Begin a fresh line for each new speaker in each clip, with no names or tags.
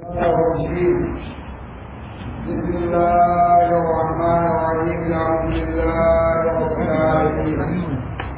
الرجيم بسم الله الرحمن الرحيم الحمد لله رب العالمين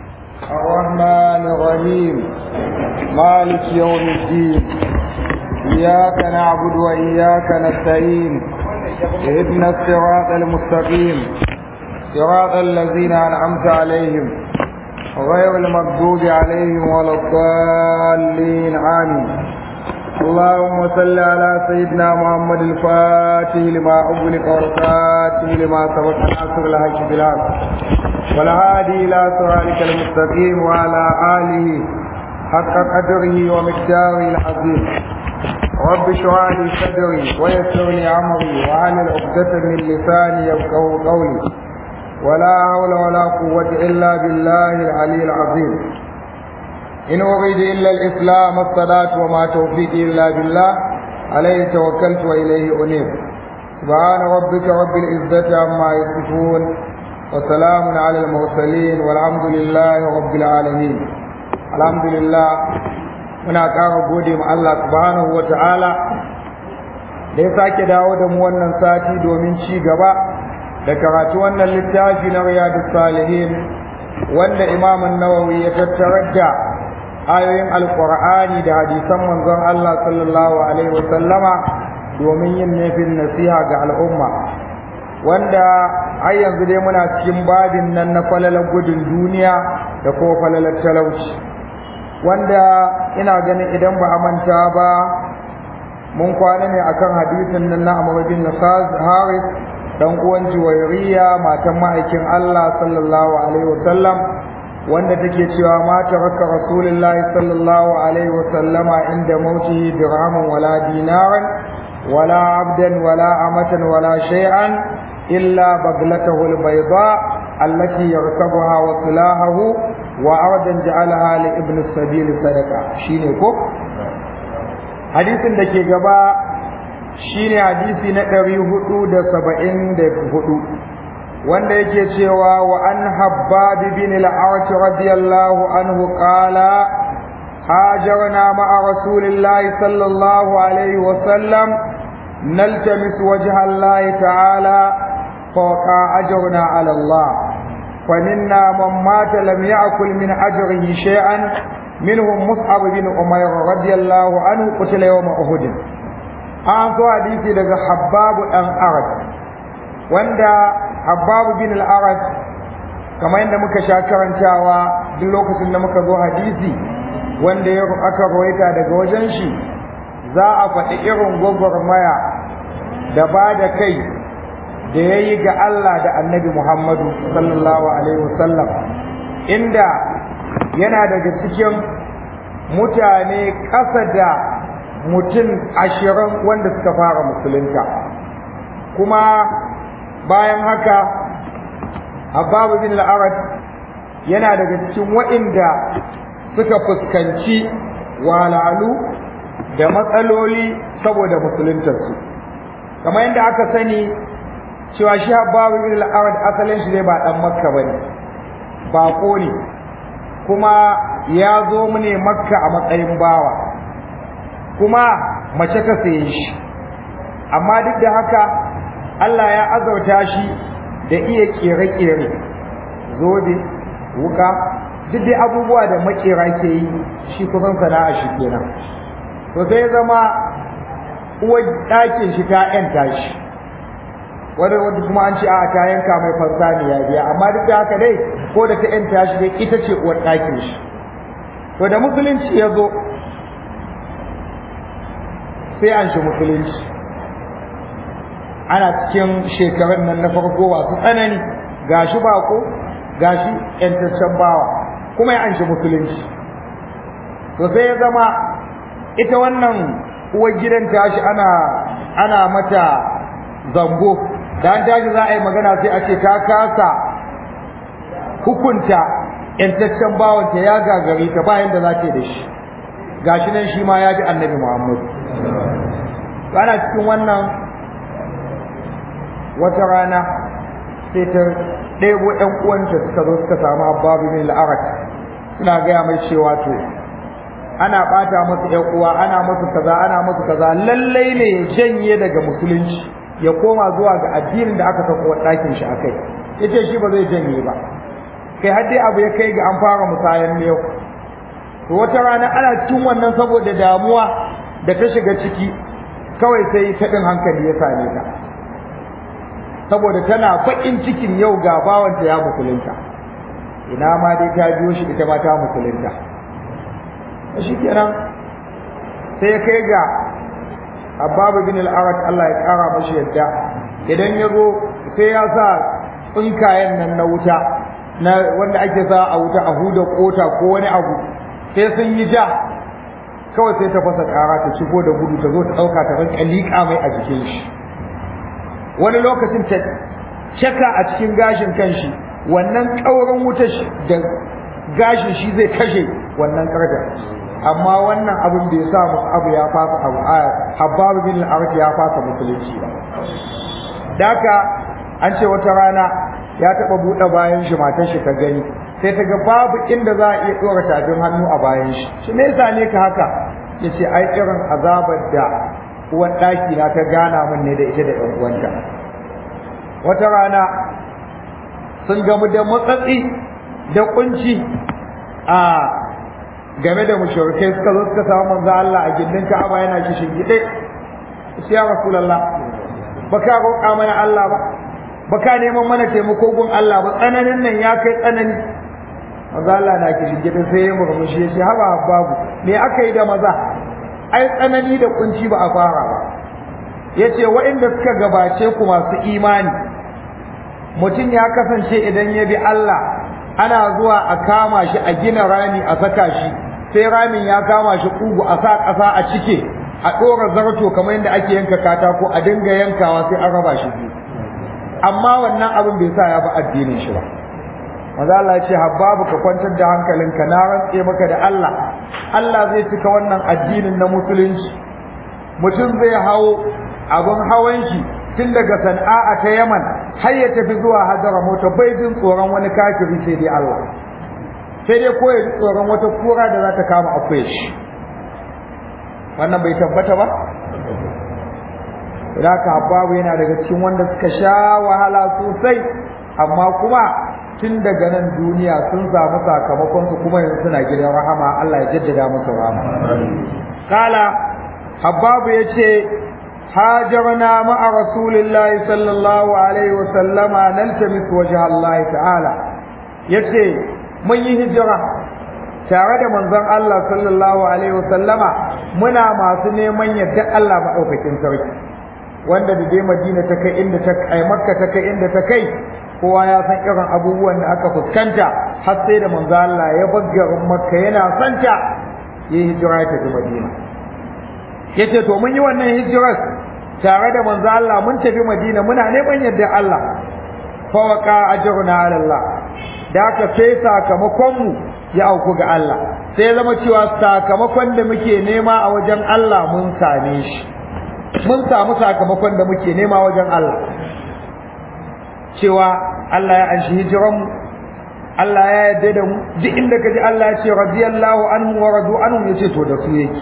الرحمن الرحيم مالك يوم الدين إياك نعبد وإياك نستعين اهدنا الصراط المستقيم صراط الذين أنعمت عليهم غير المغضوب عليهم ولا الضالين آمين اللهم صل على سيدنا محمد الفاتح لما أغلق والخاتم لما سبق ناصر الحق بالحق والهادي إلى صراطك المستقيم وعلى آله حق قدره ومقداره العظيم رب اشرح لي صدري ويسر لي أمري واحلل عقدة من لساني يفقهوا قولي ولا حول ولا قوة إلا بالله العلي العظيم إن أريد إلا الإسلام الصلاة وما توفيقي إلا بالله عليه توكلت وإليه أنيب سبحان ربك رب العزة عما يصفون وسلام على المرسلين والحمد لله رب العالمين الحمد لله muna ƙara gode ma Allah subhanahu wa ta'ala da ya sake dawo da mu wannan sati domin ci gaba da karatu wannan littafi na riyadus salihin wanda imamun nawawi ya tattarar da ayoyin alkur'ani da hadisan manzon Allah sallallahu alaihi wa sallama domin yin nufin nasiha ga al'umma wanda har yanzu dai muna cikin babin nan na falalar gudun duniya da kuma falalar talauci wanda ina ganin idan ba a manta ba mun kwana ne akan hadisin nan na Amr bin Haris dan uwan Juwairiya matan ma'aikin Allah sallallahu alaihi wa sallam wanda take cewa ma taraka rasulullahi sallallahu alaihi wa sallama inda mautihi dirhaman wala dinaran wala abdan wala amatan wala shay'an illa baglatahu albayda allati yarkabuha wa silahahu wa ardan ja'alaha li ibn sabil sadaqa shine ko hadisin da ke gaba shine hadisi na 474 wanda yake cewa wa an habbab bin al-arsh radiyallahu anhu qala hajarna ma'a rasulillahi sallallahu alaihi wa sallam naltamis wajha Allah ta'ala فوقع أجرنا على الله فمنا من مات لم يأكل من أجره شيئا منهم مصعب بن أمير رضي الله عنه قتل يوم أحد an so hadisi daga habbabu ɗan arad wanda habbabu bin al-arad kamar yadda muka sha karantawa duk lokacin da muka zo hadisi wanda ya aka rawaita daga wajen shi za a faɗi irin gwagwarmaya da ba da kai da ya yi ga Allah da annabi Muhammadu sallallahu alaihi wasallam inda yana daga cikin mutane ƙasa da mutum ashirin wanda suka fara musulunta kuma bayan haka ababu bin al'arad yana daga cikin waɗanda suka fuskanci walalu da matsaloli saboda musuluntarsu kamar yadda aka sani cewa shi habbabu bin al'arad asalin shi ne ba dan makka bane bako ne kuma ya zo mu ne makka a matsayin bawa kuma mace ta saye shi amma duk da haka Allah ya azauta shi da iya kere-kere zobe wuka duk dai abubuwa da makera ke yi shi kusan sana'a shi kenan to sai ya zama uwar ɗakin shi ta 'yanta shi wani wanda kuma an ce a ta yanka mai fansa ne ya biya amma duk da haka dai ko da ta yanta shi dai ita ce uwar ɗakin shi to da musulunci ya zo sai an shi musulunci ana cikin shekarun nan na farko masu tsanani gashi bako gashi yantaccen bawa kuma ya an shi musulunci to sai ya zama ita wannan uwar gidan tashi ana ana mata zango da an tashi za a yi magana sai a ce ta kasa hukunta yantaccen bawanta ya gagari ta bayan da za ta da shi gashi nan shi ma ya bi annabi muhammad ana cikin wannan wata rana sai ta ɗebo ‘yan uwanta suka zo suka samu ababu min la'arat suna gaya mai cewa to ana bata masa ƴan uwa ana masa kaza ana masa kaza lallai ne ya janye daga musulunci ya koma zuwa ga addinin da aka sako ɗakin shi akai yace shi ba zai janye ba kai har dai abu ya kai ga an fara musayan yau to wata rana ana cikin wannan saboda damuwa da ta shiga ciki kawai sai taɗin hankali ya same ta saboda tana baƙin cikin yau ga bawanta ya musulunta ina ma dai ta biyo shi ita ma ta musulunta shi kenan sai ya kai ga ababu bin al'arat Allah ya ƙara mashi yadda idan ya zo sai ya sa tsinkayen nan na wuta na wanda ake sa a wuta a huda kota ko wani abu sai sun yi ja kawai sai ta fasa ƙara ta shigo da gudu ta zo ta ɗauka ta rinka liƙa mai a jikin shi wani lokacin ta caka a cikin gashin kanshi wannan ƙaurin wuta da gashin shi zai kashe wannan ƙarfin amma wannan abin bai sa musu abu ya fasa abu a habbabu bin al ya fasa musulunci ba daka an ce wata rana ya taɓa buɗe bayan shi matar shi ta gani sai ta ga babu inda za a iya ɗora tafin hannu a bayan shi shi me yasa ne ka haka ya ce ai irin azabar da uwan ɗaki na ta gana min ne da ita da ɗan uwanta wata rana sun gamu da matsatsi da kunci a game da mushrikai suka zo suka samu manzo Allah a gindin Ka'aba yana kishin gide sai ya Rasulullah baka roƙa mana Allah ba baka neman mana taimako gun Allah ba tsananin nan ya kai tsanani manzo Allah na kishin gide sai ya murmushi ya ce haba babu me aka yi da maza ai tsanani da kunci ba a fara ba yace waɗanda suka gabace ku masu imani mutum ya kasance idan ya bi Allah ana zuwa a kama shi a gina rami a saka shi sai ramin ya kama shi kugu a sa ƙasa a cike a ɗora zarto kamar yadda ake yanka katako a dinga yankawa sai an raba shi biyu amma wannan abin bai sa ya bi addinin shi ba maza Allah ya ce habbabu ka kwantar da hankalinka na rantse maka da Allah Allah zai cika wannan addinin na musulunci mutum zai hawo abin hawan shi tun daga sana'a ta Yaman har ya tafi zuwa Hadara mota bai jin tsoron wani kafiri sai dai Allah sai dai ko ya ji tsoron wata kura da za ta kama akwai shi wannan bai tabbata ba Raka Habbabu yana daga cikin wanda suka sha wahala sosai amma kuma tun daga nan duniya sun samu sakamakon su kuma yanzu suna gidan rahama Allah ya jaddada musu rahama kala Habbabu yace هاجرنا مع رسول الله صلى الله عليه وسلم نلتمس وجه الله تعالى yace mun yi hijira tare da manzon Allah sallallahu alaihi wasallama muna masu neman yadda Allah maɗaukakin sarki wanda da dai Madina ta kai inda ta kai Makka ta kai inda ta kai kowa ya san irin abubuwan da aka fuskanta har sai da manzon Allah ya baggarin Makka yana santa yi hijira ta tafi Madina yace to mun yi wannan hijirar tare da manzo Allah mun tafi Madina muna neman yadda Allah fa waqa ajruna ala Allah da aka sai sakamakon mu ya auku ga Allah sai zama cewa sakamakon da muke nema a wajen Allah mun same shi mun samu sakamakon da muke nema wajen Allah cewa Allah ya anshi hijiran mu Allah ya yarda da mu duk inda kaji Allah ya ce radiyallahu anhu wa radu anhu yace to da su yake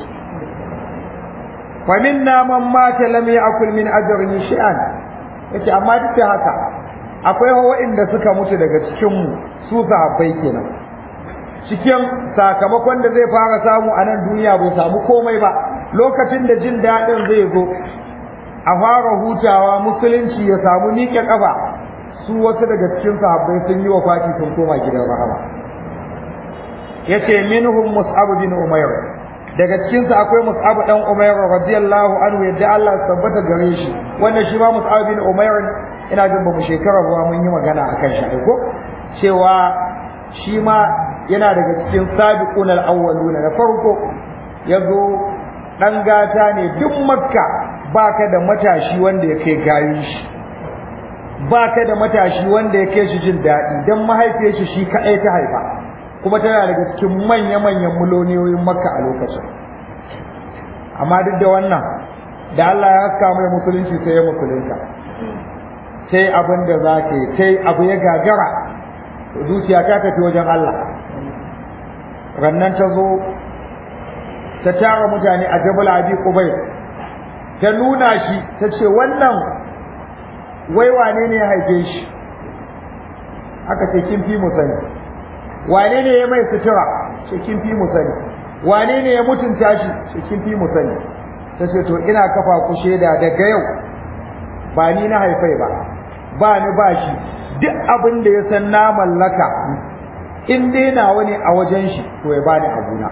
فمنا من مات لم يأكل من أجره شيئا yace amma duk da haka akwai waɗanda suka mutu daga cikin mu su sahabbai kenan cikin sakamakon da zai fara samu a nan duniya bai samu komai ba lokacin da jin daɗin zai zo a fara hutawa musulunci ya samu miƙe ƙafa su wasu daga cikin sahabbai sun yi wa fati sun koma gidan rahama yace minhum mus'ab bin umayr daga cikinsu akwai Mus'ab dan Umair radiyallahu anhu yadda Allah tabbata gare shi wanda shi ma Mus'ab bin Umair ina jin bamu shekara ba mun yi magana akan shi ko cewa shi ma yana daga cikin sabiqun al-awwaluna na farko yazo dan gata ne duk makka baka da matashi wanda ya kai gayin shi baka da matashi wanda ya kai shi jin daɗi dan mahaifiyar shi shi kaɗai ta haifa kuma tana daga cikin manya-manyan miloniyoyin makka a lokacin amma duk da wannan da Allah ya haska mai musulunci sai ya musulunta sai abin da za ka yi sai abu ya gagara zuciya ta tafi wajen Allah rannan ta zo ta tara mutane a jabal abi qubayl ta nuna shi ta ce wannan wai wane ne ya haife shi aka ce kin fi mu sani wane ne ya mai sutura ce kin fi mu sani wane ne ya mutunta shi ce kin fi mu sani ta ce to ina kafa ku shaida daga yau ba ni na haifai ba ba ni ba shi duk abin da ya san na mallaka in dai nawa ne a wajen shi to ya bani abuna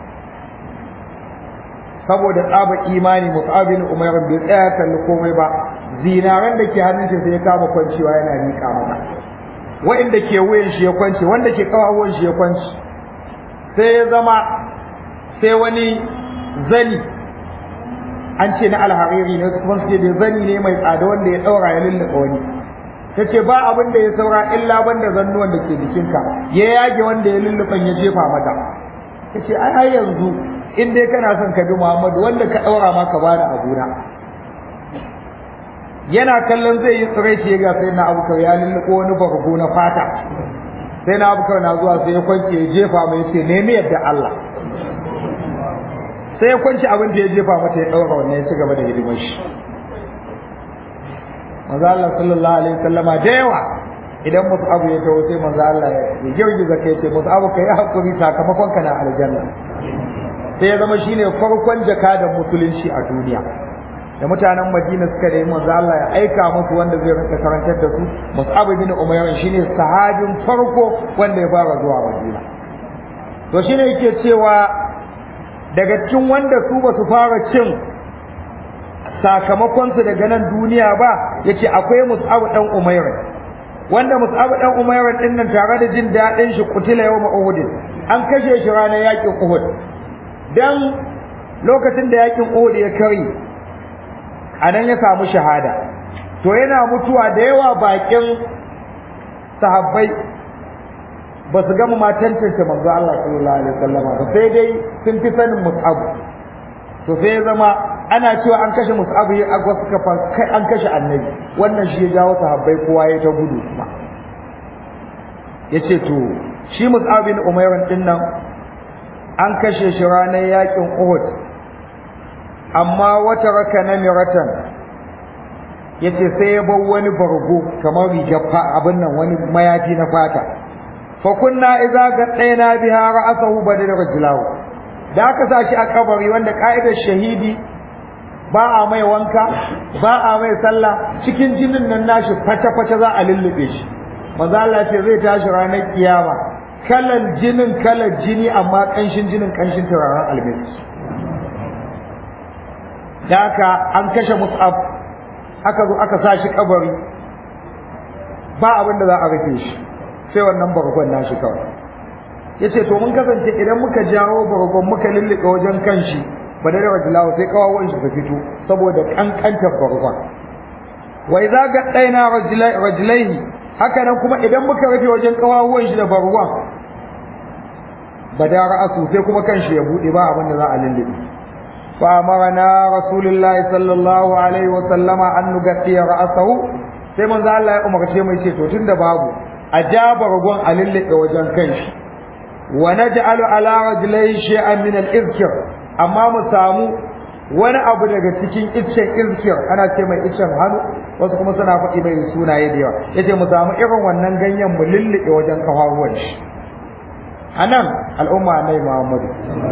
saboda tsaba imani mus'abin umar bai tsaya kalli komai ba zinaran da ke hannun shi sai ya kama kwancewa yana miƙa mata wa'inda ke wuyan shi ya kwance wanda ke kawawan shi ya kwance sai ya zama sai wani zani an ce na alhariri ne kuma suke da zani ne mai tsada wanda ya ɗaura ya lulluɓa wani ta ce ba abin da ya saura illa banda zannuwan da ke jikinka ya yage wanda ya lulluɓan ya jefa mata ta ce ai har yanzu in dai kana son ka bi muhammadu wanda ka ɗaura ma ka bani abuna yana kallon zai yi tsiraici ya ga sai na abukar ya lulluɓo wani bargo na fata sai na abukar na zuwa sai ya kwance ya jefa mai ya ce nemi yadda Allah sai ya kwanci abin da ya jefa mata ya ɗaura wannan ya ci gaba da hidimar shi manzo Allah sallallahu alaihi wasallama da yawa idan musu abu ya tawo sai manzo Allah ya girgiza kai ce musu abu kai hakuri sakamakon ka na aljanna sai ya zama shine farkon jakadan musulunci a duniya da mutanen Madina suka da manzo Allah ya aika musu wanda zai rinka karantar da su Mus'ab bin Umayr shine sahabin farko wanda ya fara zuwa Madina to shine yake cewa daga cikin wanda su ba su fara cin sakamakonsu daga nan duniya ba yace akwai Mus'ab dan Umayr wanda Mus'ab dan Umayr din nan tare da jin dadin shi kutila yawma Uhud an kashe shi ranar yakin Uhud dan lokacin da yakin Uhud ya kare anan ya samu shahada to yana mutuwa da yawa bakin sahabbai ba su gama ma tantance manzo Allah sallallahu alaihi wasallam ba sai dai sun fi sanin Mus'ab to sai ya zama ana cewa an kashe Mus'ab ya agwa suka fa kai an kashe annabi wannan shi ya jawo sahabbai kowa ya ta gudu kuma yace to shi Mus'ab bin Umayr din nan an kashe shi ranar yakin Uhud amma wata raka namiratan yace sai ya bar wani bargo kamar rigar abin nan wani mayafi na fata fa kunna idza gaddayna biha ra'sahu badal rajlahu da aka sa shi a kabari wanda ka'idar shahidi ba a mai wanka ba a mai sallah cikin jinin nan nashi fata fata za a lullube shi manzo Allah ce zai tashi ranar kiyama kalan jinin kalan jini amma kanshin jinin kanshin turaren almiski da aka an kashe mus'ab aka zo aka sa shi kabari ba abin da za a rufe shi sai wannan bargon nashi kawai yace to mun kasance idan muka jawo bargon muka lullube wajen kanshi ba da rajulahu sai kawawan shi ta fito saboda kankantar bargon wa idza gaddaina rajulaihi haka nan kuma idan muka rufe wajen kawawan shi da bargon bada ra'asu sai kuma kanshi ya bude ba abin da za a lullube fa amarna rasulullahi sallallahu alaihi wa sallama an nugatti ra'asahu sai manzo Allah ya umarce mu ce to tunda babu a ja bargon a lullube wajen kanshi wa naj'alu ala rajulai shay'an min al-izkir amma mu samu wani abu daga cikin iccen izkir ana ce mai iccen hannu wasu kuma suna faɗi mai sunaye da yawa yace mu samu irin wannan ganyen mu lullube wajen kafafuwan shi anan al'umma annabi Muhammadu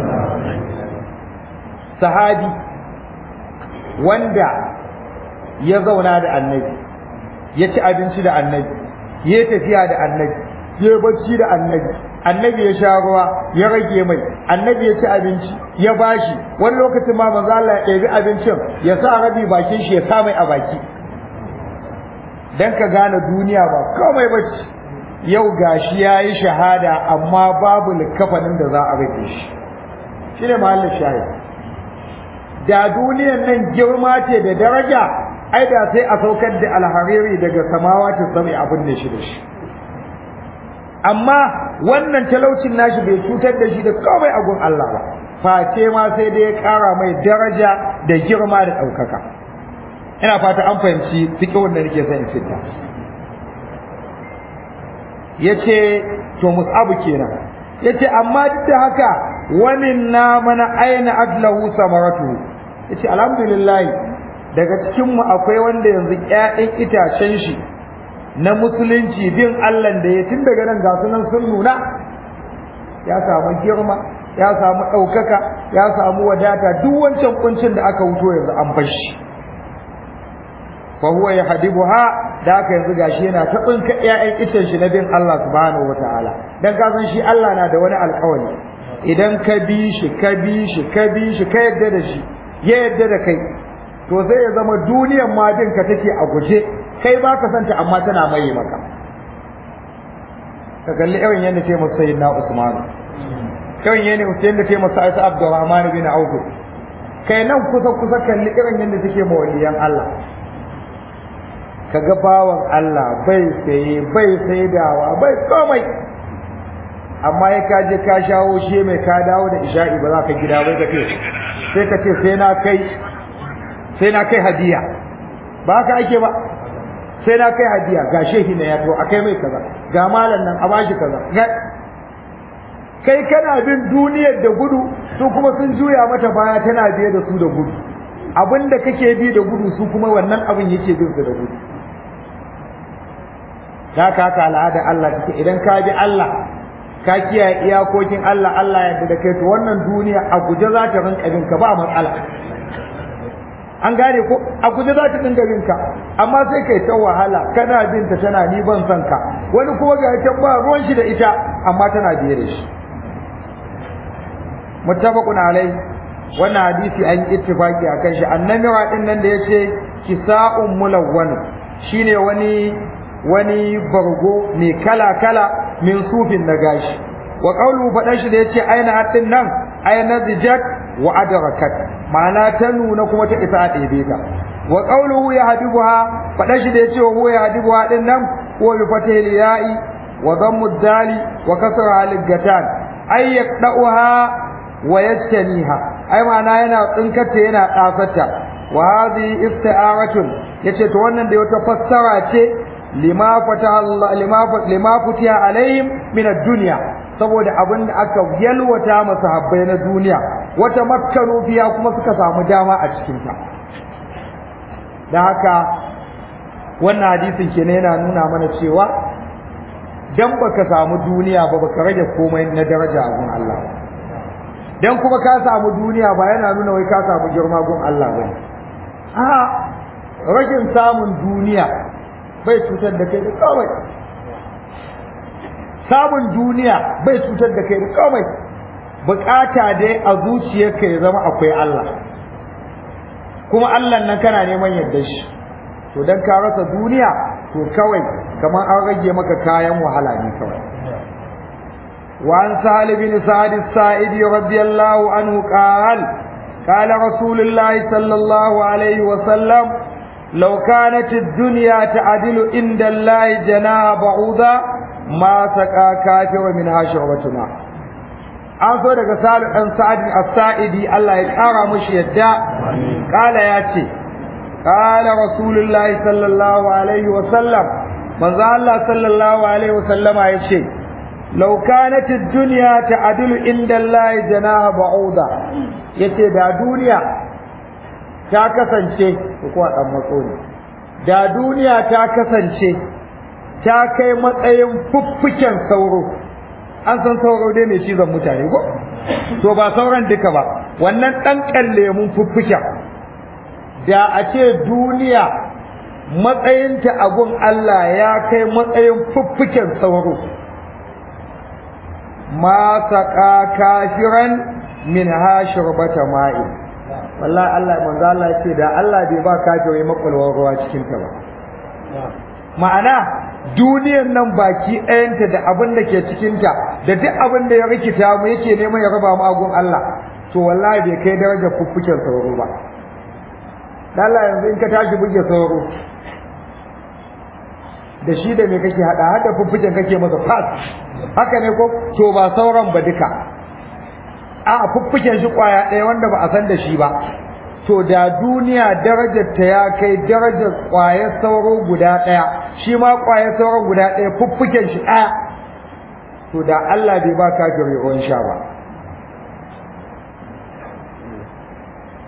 sahabi wanda ya zauna da annabi ya ci abinci da annabi ya tafiya da annabi ya bacci da annabi annabi ya sha ruwa ya rage mai annabi ya ci abinci ya bashi wani lokacin ma manzo Allah ya ɗebi abincin ya sa rabi bakin shi ya sa mai a baki dan ka gane duniya ba komai bacci yau gashi yayi shahada amma babu likafanin da za a rage shi shine mahallin shahid da duniyan nan girma ce da daraja ai da sai a saukar da alhariri daga samawa ta sami abin da shi da shi amma wannan talaucin nashi bai cutar da shi da komai a gun Allah ba face ma sai dai ya ƙara mai daraja da girma da ɗaukaka ina fata an fahimci fiƙihun da nake son in fita yace to musabu kenan yace amma duk da haka wa minna man aina adlahu samaratu yace alhamdulillah daga cikin mu akwai wanda yanzu ƴaƴan itacen shi na musulunci bin Allah da ya tun daga nan ga sunan sun nuna ya samu girma ya samu ɗaukaka ya samu wadata duk wancan kuncin da aka wuto yanzu an bar shi fa huwa yahdibuha da aka yanzu gashi yana ta tsinka ƴaƴan icen shi na bin Allah subhanahu wataala dan ka san shi Allah na da wani alƙawari idan ka bi shi ka bi shi ka bi shi ka yadda da shi ya yadda da kai to sai ya zama duniyar ma bin ka take a guje kai ba ka santa amma tana mai maka ka kalli irin yadda ce masa sayyidina Usman irin yadda yadda ce masa Isa Abdurrahman bin Auf kai nan kusa kusa kalli irin yadda take mawaliyan Allah kaga bawan Allah bai saye bai saidawa bai komai amma ya ka je ka shawo shi mai ka dawo da isha'i ba za ka gida bai ka ce sai ka ce sai na kai sai na kai hadiya ba haka ake ba sai na kai hadiya ga shehi na ya to akai mai kaza ga malam nan a bashi kaza kai kana bin duniyar da gudu su kuma sun juya mata baya tana biye da su da gudu abinda kake bi da gudu su kuma wannan abin yake bin su da gudu ka ka al'ada Allah take idan ka bi Allah ka kiyaye iyakokin Allah Allah yadda da kai to wannan duniya a guje za ta rinka bin ka ba matsala an gane ko a guje za ta dinga bin ka amma sai kai ta wahala kana bin ta tana ni ban san ka wani kuma ga ta ba ruwan shi da ita amma tana biye da shi muttafaqun alai wannan hadisi an yi ittifaki akan shi annamira din nan da yace kisa'un mulawwan shine wani wani bargo mai kala kala min sufin na gashi wa qawlu fadan shi da yace aina hatin nan aina zijat wa adrakat ma'ana ta nuna kuma ta isa a ɗebe ta wa qawluhu yahdibuha fadan shi da yace wa huwa yahdibuha din nan huwa bi fatihil ya'i wa dhammu dali wa kasra al-gatan ay yaqda'uha wa yattaniha ai ma'ana yana tsinkata yana tsafata wa hadhihi isti'aratun yace to wannan da wata fassara ce lima fataha Allah lima lima futiha alaihim min ad-dunya saboda abin da aka yalwata masa habbai na duniya wata makkanu fiya kuma suka samu dama a cikin ta dan haka wannan hadisin kenan yana nuna mana cewa dan baka samu duniya ba baka rage komai na daraja a gun Allah ba dan kuma ka samu duniya ba yana nuna wai ka samu girma gun Allah ba a rashin samun duniya bai cutar da kai da kawai samun duniya bai cutar da kai da kawai bukata dai a zuciyarka ya zama akwai Allah kuma Allah nan kana neman yadda shi to dan ka rasa duniya to kawai kamar an rage maka kayan wahala ne kawai وعن سهل بن سعد السائدي رضي الله عنه قال قال رسول الله صلى الله عليه وسلم لو كانت الدنيا تعدل عند الله جناح بعوضة ما سقى كافر منها شربة ماء an so daga salu ɗan sa'adin as-sa'idi Allah ya ƙara mushi yadda ƙala ya ce ƙala rasulullahi sallallahu alaihi wa sallam manzo Allah sallallahu alaihi wa sallama ya ce لو كانت الدنيا تعدل عند الله جناح بعوضة yace da duniya ta kasance ko dan matso ne da duniya ta kasance ta kai matsayin fuffuken sauro an san sauro dai mai cizon mutane ko to ba sauran duka ba wannan dan kallemun fuffuken da a ce duniya matsayinta a gun Allah ya kai matsayin fuffuken sauro ma saqa kafiran min ha shurbata ma'i wallahi Allah manzo Allah ya ce da Allah bai ba kafiri makwalwar ruwa cikin ta ba ma'ana duniyar nan baki ɗayanta da abin da ke cikin ta da duk abin da ya rikita mu yake neman ya raba mu agun Allah to wallahi bai kai darajar fuffuken sauro ba dan Allah yanzu in ka tashi buge sauro da shi da me kake hada hada fuffuken kake masa fas haka ne ko to ba sauran ba duka a fuffuken shi kwaya ɗaya wanda ba a san da shi ba to da duniya darajar ta ya kai darajar kwayar sauro guda ɗaya shi ma kwayar sauro guda ɗaya fuffuken shi ɗaya to da Allah bai ba kafiri ruwan sha ba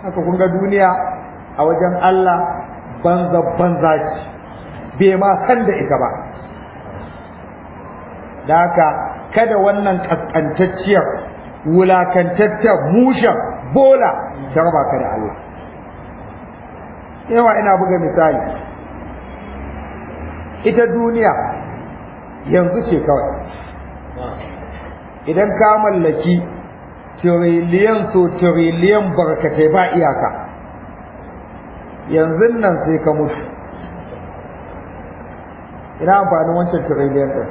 haka kun ga duniya a wajen Allah banza banza ce bai ma san da ita ba da haka kada wannan kaskantacciyar wulakantacciyar mushen bola ta raba ka da Allah yawa ina buga misali ita duniya yanzu ce kawai idan ka mallaki tiriliyan so tiriliyan barkatai ba iyaka yanzu nan sai ka mutu ina amfanin wancan tiriliyan ɗin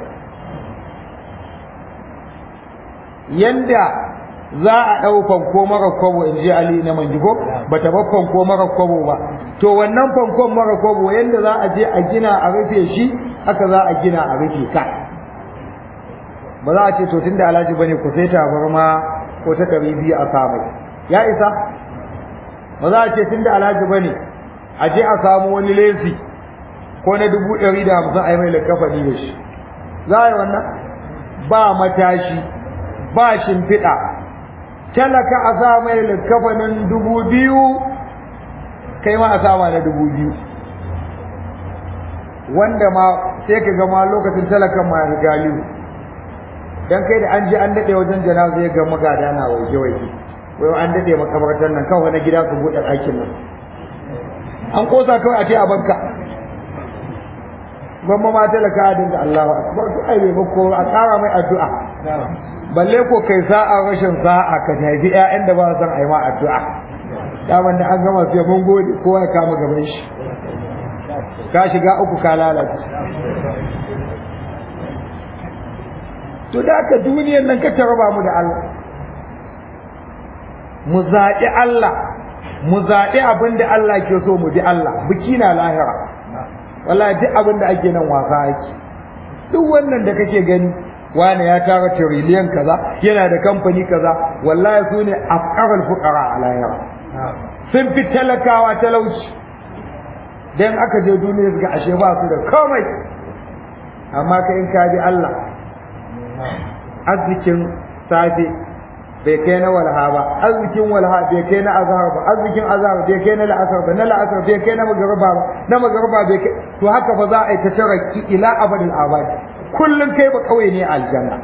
yanda za a ɗau fanko mara kwabo in ji Ali na manjigo ba ta bar fanko mara kwabo ba to wannan fankon mara kwabo yanda za a je a gina a rufe shi haka za a gina a rufe ka ba za a ce to tunda alhaji bane ku sai tabarma ko ta ɗari biyu a samu ya isa ba za a ce tunda alhaji bane a je a samu wani lesi ko na dubu ɗari da hamsin a yi mai likafani da shi za a yi wannan ba matashi ba shimfiɗa talaka a sa mai likafanin dubu biyu kai ma a sama na dubu biyu wanda ma sai ka gama lokacin talakan ma ya galibu dan kai da an ji an daɗe wajen janaza ya ga magada na waje waje wai an daɗe makabartar nan kawai na gida su buɗe ɗakin nan an kosa kawai a ce a banka gwamma ma talaka a dinga Allahu akbar to ai bai ko a ƙara mai addu'a balle ko kai sa'a rashin sa'a ka haifi ƴaƴan da ba san ai ma addu'a daman da an gama sai mun gode kowa ya kama gaban shi ka shiga uku ka lalace to da ka duniyar nan ka tarba mu da Allah mu zaɓi Allah mu zaɓi abin da Allah ke so mu bi Allah biki na lahira wallahi duk abin da ake nan wasa ake duk wannan da kake gani wani ya tara tiriliyan kaza yana da kamfani kaza wallahi su ne afqarul fuqara a lahira sun fi talakawa talauci dan aka je duniya suka ashe ba su da komai amma ka in ka bi Allah arzikin safe bai kai na walha ba arzikin walha bai kai na azhar ba arzikin azhar bai kai na la'asar ba na la'asar bai kai na magariba ba na magariba bai kai to haka ba za a yi ta taraki ila abadin abadi kullum kai ba kawai ne aljanna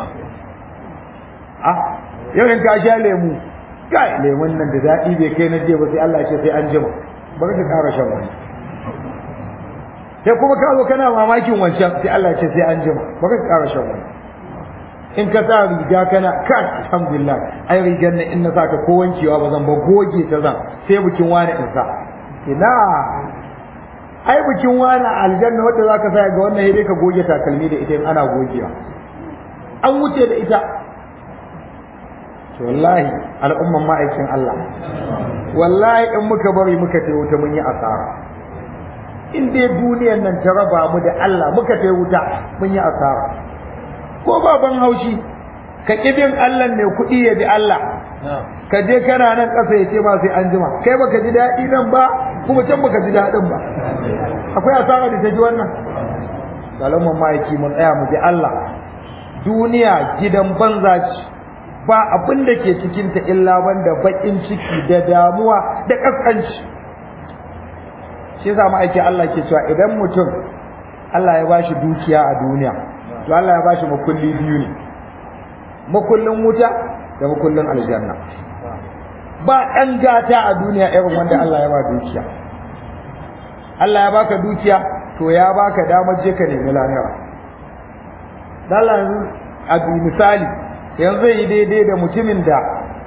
ah yau in ka sha lemu kai lemun nan da daɗi bai kai na je ba sai Allah ya ce sai an jima bari ka ƙara shan wani sai kuma ka zo kana mamakin wancan sai Allah ya ce sai an jima bari ka ƙara shan wani in ka sa riga kana kan alhamdulillah ai rigar nan in na sa ta ko wankewa ba zan ba goge ta zan sai bikin wani in sa ina ai bikin wani aljanna wanda zaka sa ga wannan sai ka goge takalmi da ita in ana gogewa an wuce da ita to wallahi al'umman ma'aikin Allah wallahi in muka bari muka tayi wuta mun yi asara in dai duniyar nan ta raba mu da Allah muka tayi wuta mun yi asara ko baban haushi ka kibin Allah ne kuɗi ya bi Allah ka je kana nan ƙasa ya ce ba sai an jima kai baka ji daɗi nan ba kuma can baka ji daɗin ba akwai asara da ta ji wannan salamun ma'aiki mun tsaya mu bi Allah duniya gidan banza ce ba abin da ke cikinta illa banda baƙin ciki da damuwa da ƙasƙanci shi yasa ma'aiki Allah ke cewa idan mutum Allah ya bashi dukiya a duniya to Allah ya bashi makulli biyu ne makullin wuta da makullin aljanna ba ɗan gata a duniya irin wanda Allah ya ba dukiya Allah ya baka dukiya to ya baka damar je ka nemi lahira Allah yanzu a misali yanzu yi daidai da mutumin da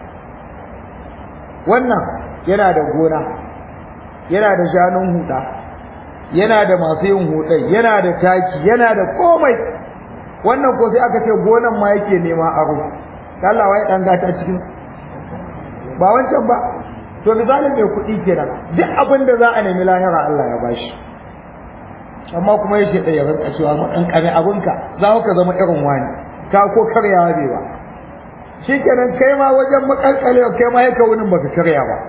wannan yana da gona yana da shanun huda yana da masu yin hudai yana da taki yana da komai wannan ko sai aka ce gonan ma yake nema aro Allah wai dan gata cikin ba wancan ba to misalin mai kuɗi kenan duk abin da za a nemi lahira Allah ya bashi amma kuma yake da yaran cewa mu dan kame abinka za ka zama irin wani ka ko karyawa bai ba shikenan kai ma wajen makalkale kai ma yake wunin baka karya ba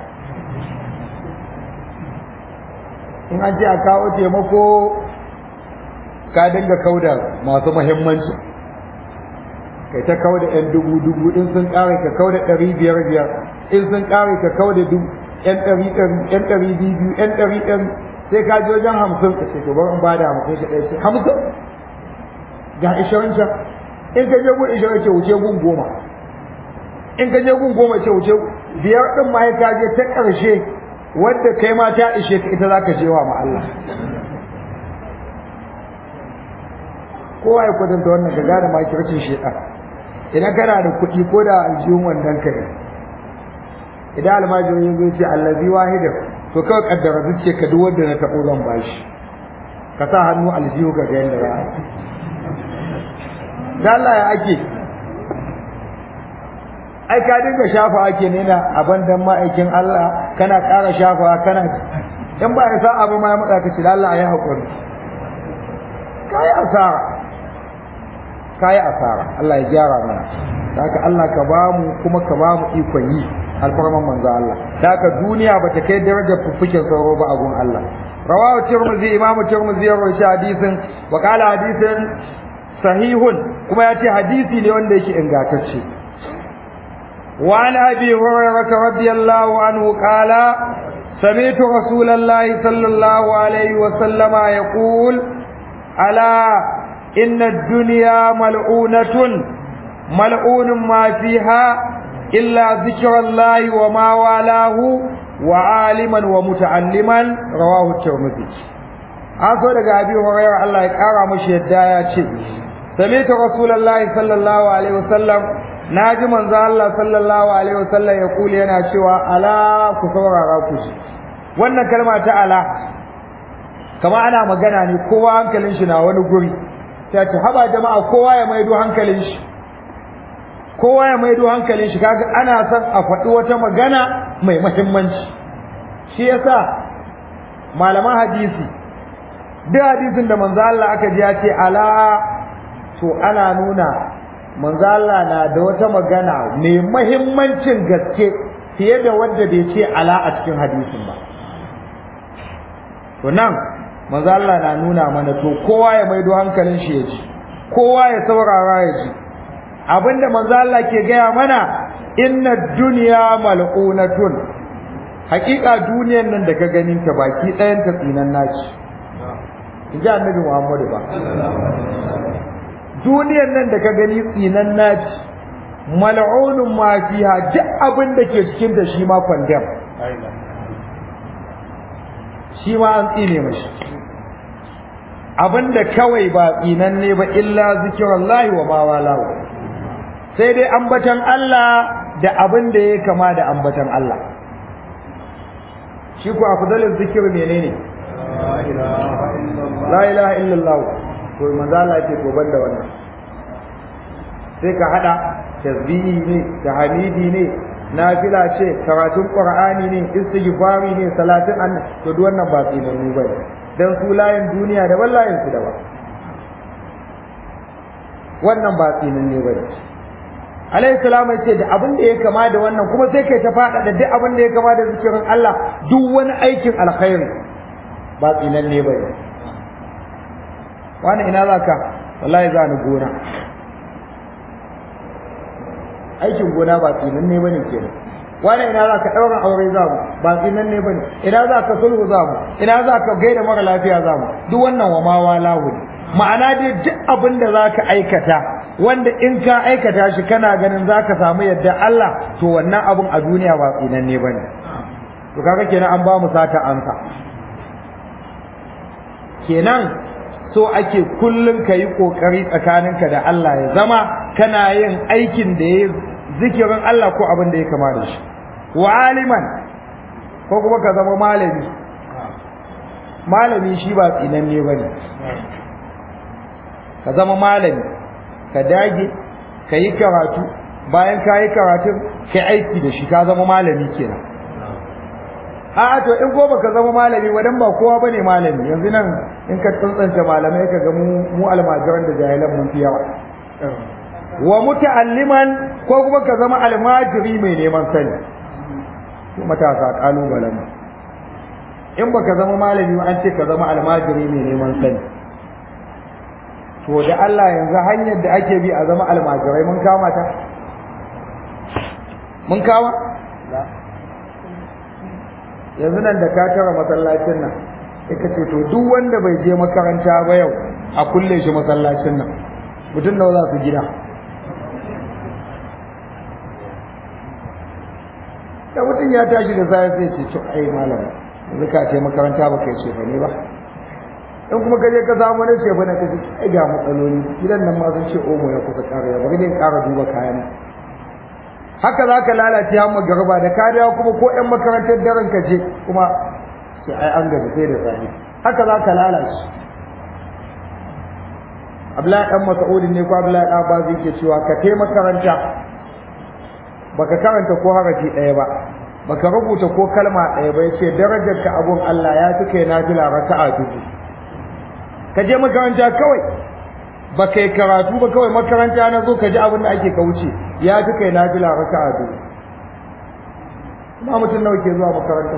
in an ce a kawo taimako ka dinga kauda masu muhimmanci kai ta kauda yan dubu dubu in sun kare ka kauda ɗari biyar biyar in sun kare ka kauda dubu yan ɗari ɗari yan ɗari biyu yan ɗari ɗari sai ka je wajen hamsin ka ce to bari in bada hamsin ka ɗaya ce hamsin ga ishirin can in ka je gun ishirin ce wuce gun goma in ka je gun goma ce wuce biyar ɗin ma ka je ta ƙarshe wadda kai ma ta ishe ka ita za ka je wa ma Allah kowa ya kwatanta wannan ka gane ma kirkin shedan idan kana da kuɗi ko da aljihun wannan ka idan almajiri zai ce allazi wahida to kawai kaddara zuciya ka duk wanda na taɓo zan bashi ka sa hannu aljihu ka ga yadda za a da Allah ya ake ai ka dinga shafa ake ne na abin dan ma'aikin Allah kana ƙara shafa kana in ba ya sa abu ma ya maɗa ka ce da Allah ya haƙuri kayi asara kayi asara Allah ya gyara mana haka Allah ka ba mu kuma ka ba mu ikon yi alfarman manzo Allah haka duniya bata kai darajar fuffukin sauro ba a gun Allah rawahu tirmidhi imamu tirmidhi ya rawaita hadisin wa qala hadisin sahihun kuma ya ce hadisi ne wanda yake ingantacce وعن أبي هريرة رضي الله عنه قال سمعت رسول الله صلى الله عليه وسلم يقول ألا إن الدنيا ملعونة ملعون ما فيها إلا ذكر الله وما والاه وعالما ومتعلما رواه الترمذي an so daga abi hurairah Allah ya kara mashi yadda ya ce sami'tu rasulullahi sallallahu alaihi wasallam naji manzo Allah sallallahu alaihi wasallam ya kula yana cewa ala ku saurara ku ji wannan kalma ta ala kama ana magana ne kowa hankalin shi na wani guri ta ce haba jama'a kowa ya maido hankalin shi kowa ya maido hankalin shi kaga ana son a faɗi wata magana mai muhimmanci shi yasa malaman hadisi duk hadisin da manzo Allah aka ji ya ce ala to ana nuna manzo Allah na da wata magana mai muhimmancin gaske fiye da wanda bai ce ala a cikin hadisin ba to nan manzo Allah na nuna mana to kowa ya maido hankalin shi ya ji kowa ya saurara ya ji abinda manzo Allah ke gaya mana inna dunya mal'unatun hakika duniyar nan da ka ganin ta baki ɗayan ta tsinan naci inji annabi Muhammadu ba duniyar nan da ka gani tsinan naci mal'unun ma fiha duk abin da ke cikin ta shi ma condemn shi ma an tsine mashi abinda kawai ba tsinanne ba illa zikrullahi wa ma walahu sai dai ambatan Allah da abin da ya kama da ambatan Allah shi ku afdalul zikir menene la ilaha illallah to manzo Allah ce to banda wannan sai ka hada tasbihi ne tahmidi ne nafila ce karatun qur'ani ne istighfari ne salatin annabi to duk wannan ba tsinannu bane dan su layin duniya da layin su daban wannan ba tsinanne bane alayhi salam ya ce da abin da ya kama da wannan kuma sai kai ta fada da duk abin da ya kama da zikirin Allah duk wani aikin alkhairi ba tsinanne bane wani ina zaka wallahi za ni gona aikin gona ba tsinanne bane kenan wani ina za ka ɗaurin aure za mu ba tsinan ne bane ina za ka sulhu za mu ina za ka gaida mara lafiya za mu duk wannan wa mawa lahu ne ma'ana dai duk abin da za ka aikata wanda in ka aikata shi kana ganin za ka samu yadda Allah to wannan abun a duniya ba tsinan ne bane to kaga kenan an ba mu sata ansa kenan so ake kullum ka yi ƙoƙari tsakaninka da Allah ya zama kana yin aikin da ya zikirin Allah ko abin da ya kama da shi wa aliman ko kuma ka zama malami malami shi ba tsinanne ba ne ka zama malami ka dage ka yi karatu bayan ka yi karatun ka aiki da shi ka zama malami kenan a'a to in ko baka zama malami wadan ba kowa bane malami yanzu nan in ka tsantsance malamai ka ga mu mu almajiran da jahilan mun fi yawa wa muta'alliman ko kuma ka zama almajiri mai neman sani to matasa kalubalen in baka zama malami an ce ka zama almajiri mai neman sani to da Allah yanzu hanyar da ake bi a zama almajirai mun kama ta mun kama yanzu nan da ka tara masallacin nan sai ka ce to duk wanda bai je makaranta ba yau a kulle shi masallacin nan mutum nawa za su gida da mutum ya tashi da sai sai ce to ai malam yanzu ka ce makaranta ba kai ce ba ne ba in kuma ka je ka samu wani ce bane ka ce ai ga matsaloli gidan nan ma sun ce omo ya kusa ƙara ya bari ne ƙara duba kayan haka za ka lalace har magarba da ka dawo kuma ko ƴan makarantar daren ka je kuma sai ai an gaji sai da safe haka za ka lalace Abdullahi dan Mas'udin ne ko Abdullahi dan Abbas yake cewa ka kai makaranta baka karanta ko harafi ɗaya ba baka rubuta ko kalma ɗaya ba yace darajar ka abun Allah ya fi kai nafila raka'a dubu ka je makaranta kawai ba kai karatu ba kawai makaranta na zo ka ji abin da ake ka wuce ya fi kai nafila raka'a dubu ma mutum nawa ke zuwa makaranta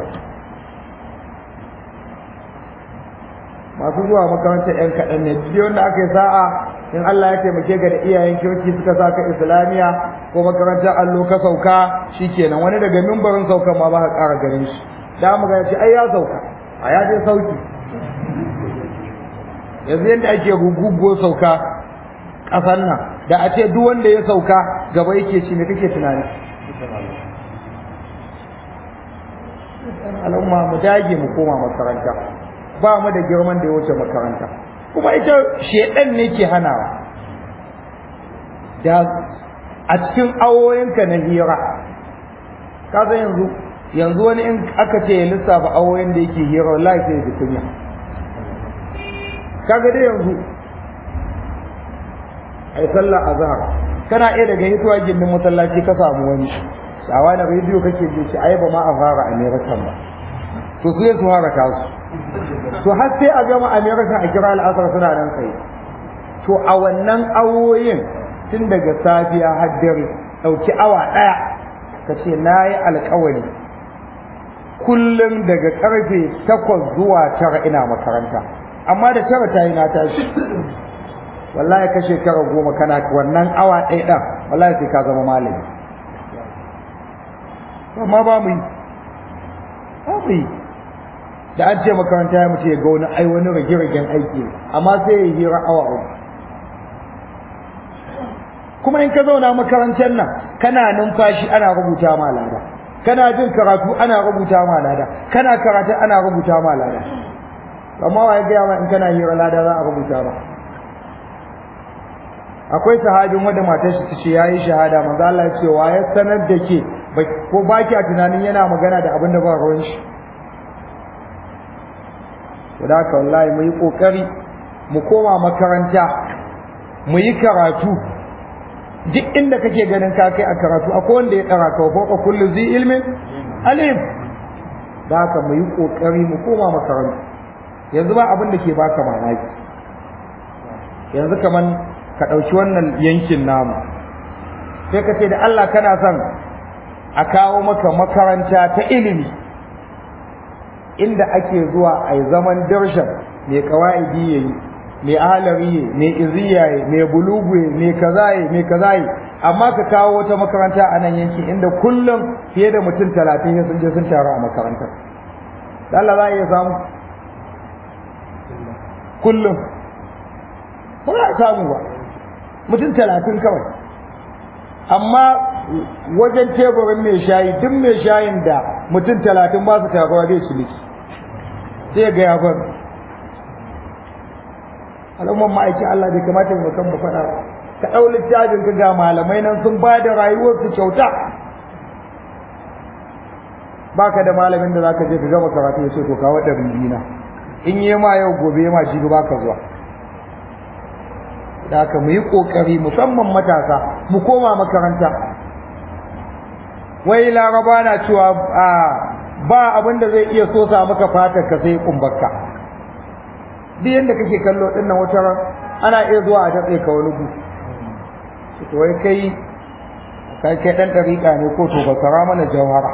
masu zuwa makarantar yan kaɗan ne duk wanda aka yi sa'a in Allah ya taimake ka da iyayen kirki suka sa ka islamiya ko makarantar allo ka sauka shikenan wani daga mimbarin saukan ma ba ka ƙara ganin shi da mu ga ya ce ai ya sauka a ya je sauki yanzu yadda ake gugugo sauka ƙasar nan da a ce duk wanda ya sauka gaba yake ci me kake tunani al'umma mu dage mu koma makaranta ba mu da girman da ya wuce makaranta kuma ita shedan ne ke hanawa da a cikin awoyinka na hira ka san yanzu yanzu wani in aka ce ya lissafa awoyin da yake hira wallahi sai ya kunya kaga dai yanzu ai sallah azhar kana iya daga hituwa gindin masallaci ka samu wani shawa na rediyo kake ji shi ai ba ma a fara america ba to su su haraka su to har sai a gama america a kira al'asar suna nan kai to a wannan awoyin tun daga safiya har dare dauki awa daya ka ce na yi alkawari kullum daga karfe takwas zuwa tara ina makaranta amma da tara ta yi na tashi wallahi ka shekara goma kana wannan awa ɗaya ɗan wallahi sai ka zama malami amma ba mu yi ba mu yi da an ce makaranta ya mutu ya ga wani ai wani rage-ragen aiki amma sai ya hira awa uku kuma in ka zauna makarantar nan kana numfashi ana rubuta ma lada kana jin karatu ana rubuta ma lada kana karatu ana rubuta ma lada amma wa ya gaya ma in kana hira lada za a rubuta ba akwai sahabin wanda matar shi tace yayi shahada manzo Allah ya ce wa ya sanar da ke ko baki a tunanin yana magana da abin da ba ruwan shi saboda haka wallahi mu yi kokari mu koma makaranta mu yi karatu duk inda kake ganin ka kai a karatu akwai wanda ya dara ka ko kullu zi ilmin alim da haka mu yi kokari mu koma makaranta yanzu ba abin da ke baka mamaki yanzu kaman ka ɗauki wannan yankin namu sai ka ce da Allah kana son a kawo maka makaranta ta ilimi inda ake zuwa a yi zaman darshan mai kawa'idi ya yi mai ahalari ya mai iziya ya mai bulugu ya mai kaza ya mai kaza ya amma ka kawo wata makaranta a nan yankin inda kullum fiye da mutum talatin ya sun je sun taru a makarantar da Allah za a iya samu kullum ba za a samu ba mutum talatin kawai amma wajen teburin mai shayi duk mai shayin da mutum talatin ba su taruwa bai ciniki sai ga ya bar al'umman ma'aikin Allah bai kamata mu kan mu faɗa ka ɗau littafin ka ga malamai nan sun ba da rayuwarsu kyauta baka da malamin da zaka je ka gama karatu ya ce to kawo ɗari biyu in yi ma yau gobe ma jibi baka zuwa da haka mu yi ƙoƙari musamman matasa mu koma makaranta wai laraba na cewa ba abin da zai iya sosa maka fatar ka sai kumbarka duk yadda kake kallo din nan wata ana iya zuwa a datse ka wani gu to wai kai kai kai dan dariƙa ne ko to basara mana jawhara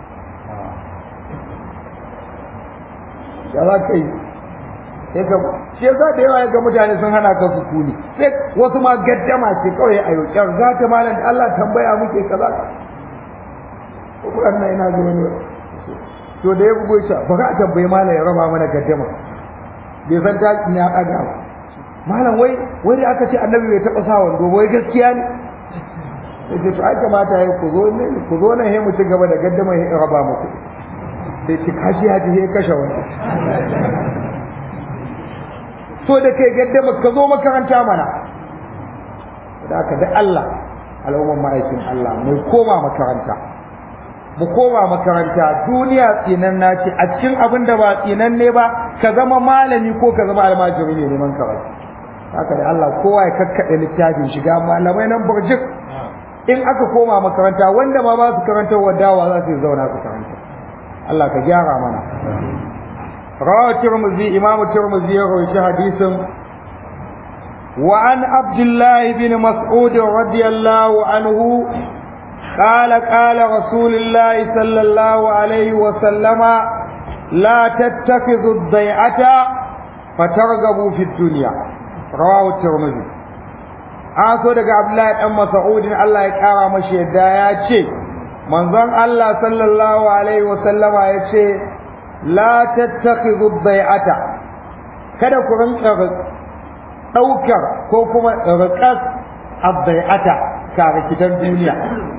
ya za ka yi sai ka shi yasa da yawa ga mutane sun hana ka sukuni sai wasu ma gaddama ce kawai a yau kyar za ta malam da Allah tambaya muke kaza ko kuran nan ina ga wani to da ya bugo shi bari a tambayi malam ya raba mana gaddama bai san ta ina ɗaga ba malam wai wai da aka ce annabi bai taɓa sa wando wai gaskiya ne sai to ai kamata ya ku zo ne ku zo nan he mu ci gaba da gaddama ya raba muku sai ci kashi ya ji he kashe wani so da kai gaddama ka zo makaranta mana da aka da Allah al'umman ma'aikin Allah mu koma makaranta mu koma makaranta duniya tsinan naci a cikin abin da ba tsinan ne ba ka zama malami ko ka zama almajiri ne neman karatu haka da Allah kowa ya kakkaɗe littafin shiga malamai nan burjik in aka koma makaranta wanda ma ba su karanta wa dawa za su zauna su karanta Allah ka gyara mana rawa tirmidhi imamu tirmidhi ya rawaita hadisin wa an abdullah ibn mas'ud radiyallahu anhu قال قال رسول الله صلى الله عليه وسلم لا تتخذوا الضيعة فترغبوا في الدنيا رواه الترمذي an so daga Abdullahi dan Mas'udin Allah ya kara mashi yadda ya ce manzon Allah sallallahu alaihi wa sallama ya ce la tattakhidhu bai'ata kada ku rinka daukar ko kuma riqas abai'ata ka rikitan duniya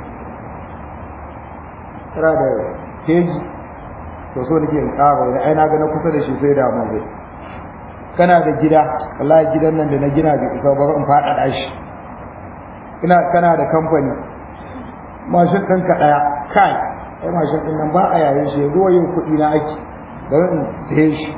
tara da keji to so nake in kara wani ai na ga na kusa da shi sai da mu zai kana da gida wallahi gidan nan da na gina bai isa ba in faɗaɗa shi ina kana da kamfani mashin ɗinka ɗaya kai ai mashin ɗin nan ba a yayin shi ruwa yin kuɗi na ake bari in saye shi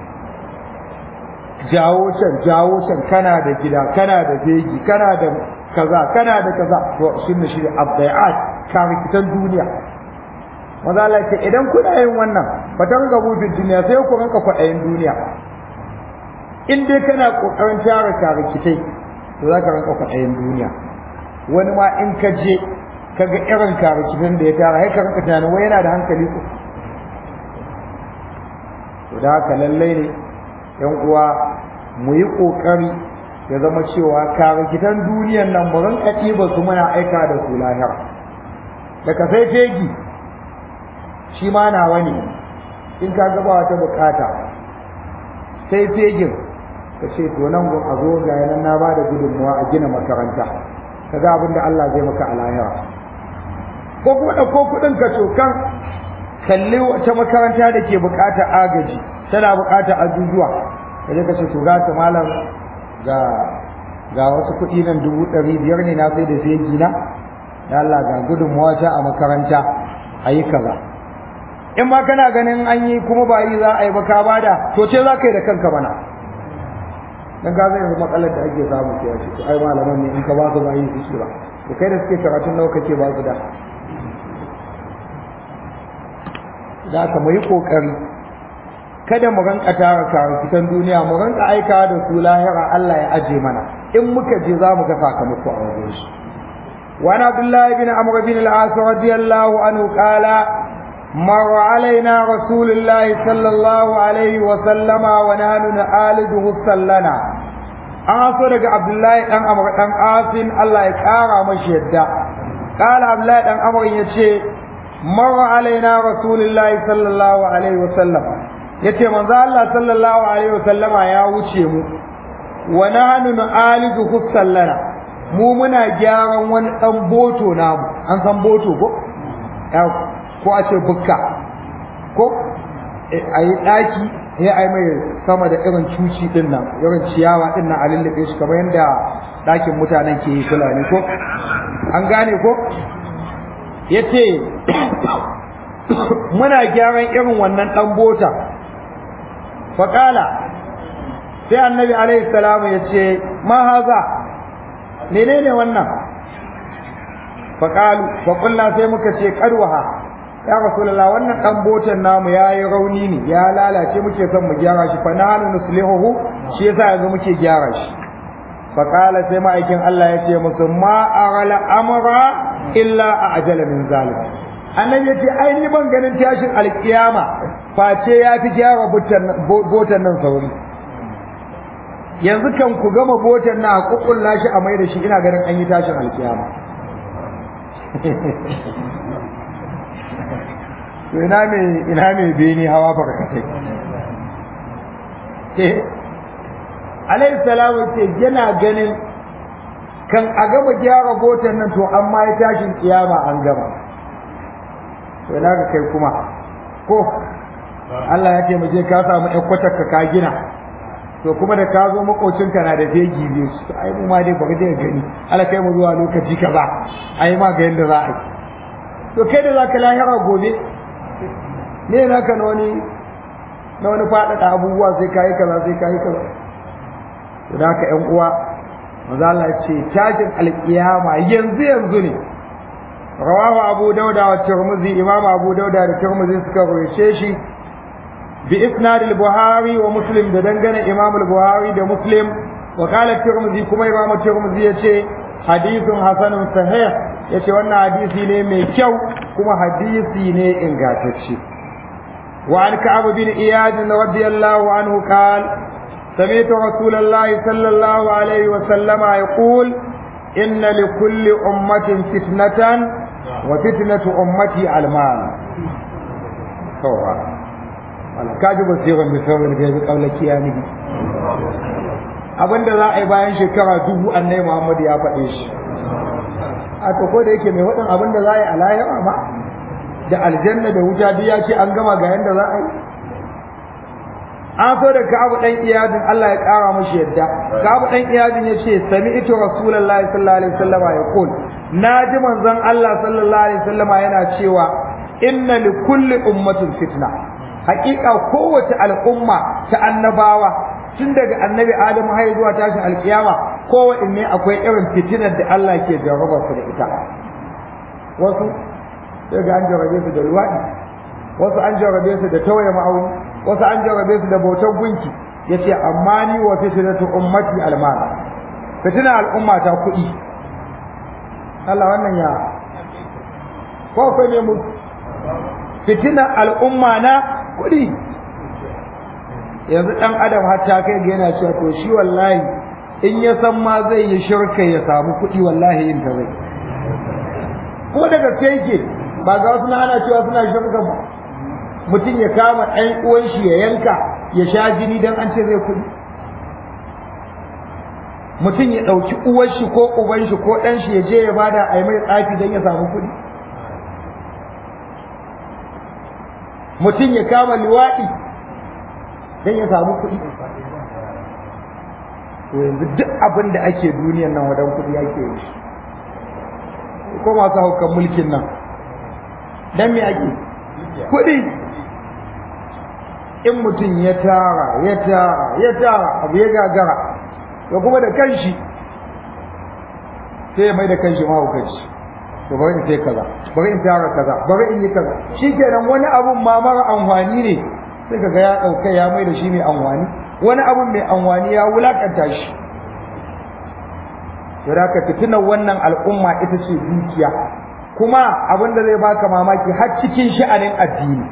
jawo can jawo can kana da gida kana da fegi kana da kaza kana da kaza to shi ne shi da abdai'at karikitan duniya maza Allah ce idan kuna yin wannan fatan gabu duniya sai ku ranka kwaɗayin duniya in dai kana kokarin tara karikitai to za ka ranka kwaɗayin duniya wani ma in ka je ka ga irin karikitan da ya tara sai ka ranka tunanin wai yana da hankali ko to da haka lallai ne yan uwa mu yi kokari ya zama cewa karikitan duniyan nan mu ranka ɗiba su muna aika da su lahira daga sai fegi shi ma nawa ne in ka gaba wata bukata sai fegin ka ce to nan gun a zo ga yanan na ba da gudunmuwa a gina makaranta ka ga abin da Allah zai maka a lahira ko kuma ɗauko kuɗin ka cokan kalli wata makaranta da ke buƙatar agaji tana buƙatar ajujuwa ka je ka ce to ga ta malam ga ga wasu kuɗi nan dubu ɗari biyar ne na sai da fegi na da Allah ga gudunmuwa ta a makaranta a yi kaza in ma kana ganin an yi kuma ba yi za a yi ba ka bada to ce za ka yi da kanka mana dan ga zai matsalar da ake samu ke yace to ai malaman ne in ka ba su ba yi su ba to kai da suke karatun nawa kake ba su da da ka mu yi kokari kada mu ranka tara karukitan duniya mu ranka aika da su lahira Allah ya aje mana in muka je za mu ga sakamako a wajen shi وعن عبد الله بن عمرو بن العاص رضي الله عنه قال مر علينا رسول الله صلى الله عليه وسلم ونحن نعالجه سلنا an so daga Abdullahi dan Amr dan Asin Allah ya kara mashi yadda kala Abdullahi dan Amr yace marra alaina rasulullahi sallallahu alaihi wasallam yace manzo Allah sallallahu alaihi wasallama ya wuce mu wa nahnu nu'alijuhu sallana mu muna gyaran wani dan boto namu an san boto ko ko a ce bukka ko a yi ɗaki ya ai mai sama da irin cuci din nan irin ciyawa din nan a lullube shi kamar yadda ɗakin mutanen ke yi fulani ko an gane ko ya ce muna gyaran irin wannan ɗan bota faƙala sai annabi alaihi salamu ya ce ma haza menene wannan faƙalu faƙulla sai muka ce ƙarwaha ya rasulullah wannan dan botan namu yayi rauni ne ya lalace muke son mu gyara shi fa nahnu nuslihuhu shi yasa yanzu muke gyara shi fa qala sai ma'aikin Allah ya ce musu ma aghala amra illa ajala min zalim annabi ya ce ai ni ban ganin tashin alkiyama face ya fi gyara botan nan sauri yanzu kan ku gama botan na a kukkulla shi a mai da shi ina ganin an yi tashin alkiyama to ina mai ina mai bene hawa barkatai eh alayhi salamu ce yana ganin kan a gama gyara gotan nan to amma ya tashin kiyama an gama to ina ga kai kuma ko Allah ya taimake ka samu ƴan kwatakka ka gina to kuma da ka zo makocinka na da fegi biyu to ai mu ma dai baka da gani Allah kai mu zuwa lokaci kaza ai ma ga yanda za a yi to kai da zaka lahira gobe me naka na wani na wani faɗaɗa abubuwa sai kayi kaza sai kayi kaza to da haka ƴan uwa maza Allah ya ce tashin alƙiyama yanzu yanzu ne rawahu abu dauda wa tirmidhi imam abu dauda da tirmidhi suka rawaye shi bi isnad al-buhari wa muslim da dangane imam al-buhari da muslim wa qala tirmidhi kuma imam tirmidhi yace hadithun hasanun sahih yace wannan hadisi ne mai kyau kuma hadisi ne ingantacce wa an ka'ab bin iyad radiyallahu anhu qala سمعت رسول الله صلى الله عليه وسلم يقول إن لكل أمة فتنة وفتنة أمتي المال هو wala ka ji basiran da sauran gaibi kaula kiyami abinda za a yi bayan shekara dubu annai muhammad ya faɗe shi a to ko da yake mai waɗin abinda za a yi a lahira ma da aljanna da wuta duk ya ce an gama ga yanda za a yi an so da ka'abu dan iyadin Allah ya ƙara mashi yadda ka'abu dan iyadin ya ce sami ito rasulullahi sallallahu alaihi wasallama ya kul na ji manzon Allah sallallahu alaihi wasallama yana cewa inna li kulli ummatin fitna hakika kowace al'umma ta annabawa tun daga annabi Adam har zuwa tashin alkiyama kowanne akwai irin fitinar da Allah ke jarraba su da ita wasu sai ga an jarrabe su da luwaɗi wasu an jarrabe su da tawaye ma'auni wasu an jarrabe su da bautar gunki yace amma ni wa fitnatu ummati almal fitina al'umma ta kuɗi Allah wannan ya ko akwai ne mu fitina al'umma na kuɗi yanzu ɗan adam har ta kai ga yana cewa to shi wallahi in ya san ma zai yi shirka ya samu kuɗi wallahi yin ta zai ko daga yake ba ga wasu na ana cewa suna shirka ba mutum ya kama ɗan uwan shi ya yanka ya sha jini dan an ce zai kuɗi mutum ya ɗauki uwar shi ko uban shi ko ɗan shi ya je ya bada a yi mai tsafi don ya samu kuɗi mutum ya kama liwaɗi don ya samu kuɗi to yanzu duk abin da ake duniyan nan wadan kuɗi ake yi ko masu haukan mulkin nan dan me ake kuɗi in mutum ya tara ya tara ya tara abu ya gagara ya kuma da kanshi sai ya mai da kanshi mahaukaci to bari in sai kaza bari in tara kaza bari in yi kaza shikenan wani abun ma mara amfani ne sai kaga ya dauka ya mai da shi mai amfani wani abun mai amfani ya wulakanta shi to da ka fitina wannan al'umma ita ce dukiya kuma abin da zai baka mamaki har cikin sha'anin addini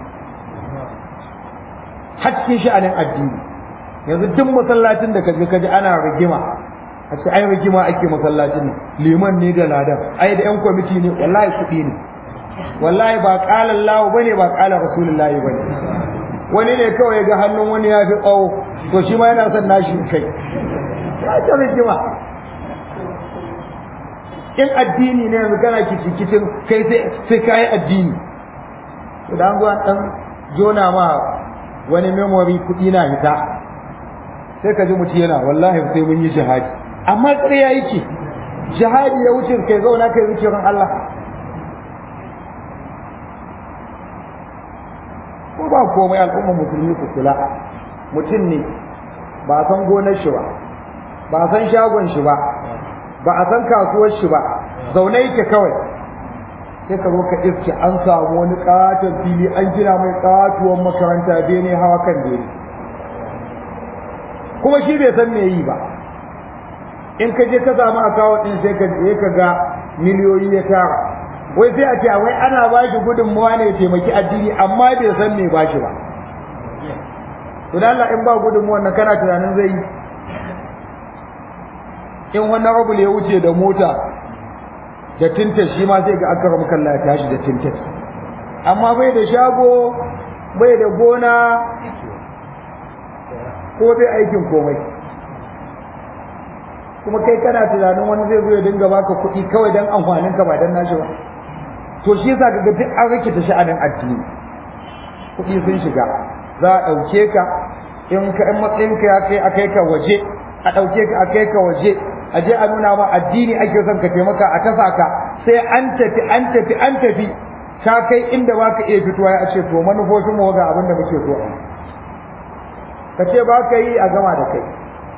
har cikin sha'anin addini yanzu duk masallacin da kaje kaje ana rigima a ce ai rigima ake masallacin ne liman ne da ladan ai da yan kwamiti ne wallahi kuɗi ne wallahi ba qala Allah bane ba qala Rasulullahi bane wani ne kawai ya ga hannun wani ya fi tsawo to shi ma yana son nashi kai ya ta rigima in addini ne yanzu kana kicin kai sai sai kai addini to dan zuwa dan jona ma wani memory kuɗi na hita sai ka ji mutum yana wallahi sai mun yi jihadi amma ƙarya yake jihadi ya wuce kai zauna kai wuce ran Allah ko ba komai al'umma musulmi su kula mutum ne ba a san gonar shi ba ba a san shagon shi ba ba a san kasuwar shi ba zaune yake kawai sai ka zo ka iske an samu wani katon fili an gina mai katuwar makaranta bene hawa kan bene kuma shi bai san me yi ba in ka je ka samu akawun din sai ka je ka ga miliyoyi ya tara wai sai a ce wai ana ba shi gudunmawa ne ya taimaki addini amma bai san me ba shi ba to da Allah in ba gudunmawa nan kana tunanin zai yi in wannan rabu ya wuce da mota da tinta shi ma sai ga aka ramu kalla ya tashi da tinta amma bai da shago bai da gona ko bai aikin komai kuma kai kana tunanin wani zai zo ya dinga baka kuɗi kawai don amfanin ka ba don nashi ba to shi yasa kaga duk an rikita sha'anin addini kuɗi sun shiga za a ɗauke ka in ka in matsayin ka ya kai a kai ka waje a ɗauke ka a kai ka waje a je a nuna ma addini ake son ka taimaka a tafa ka sai an tafi an tafi an tafi ka kai inda ba ka iya fitowa ya ce to manufofin mu ga abin da muke so ka ce ba ka yi a gama da kai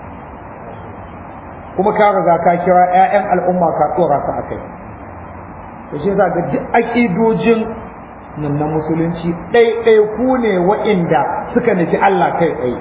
kuma ka riga ka kira 'ya'yan al'umma ka tsora su a kai to shi yasa ga duk aƙidojin nan na musulunci ɗaiɗai ku ne wa'inda suka nufi Allah kai tsaye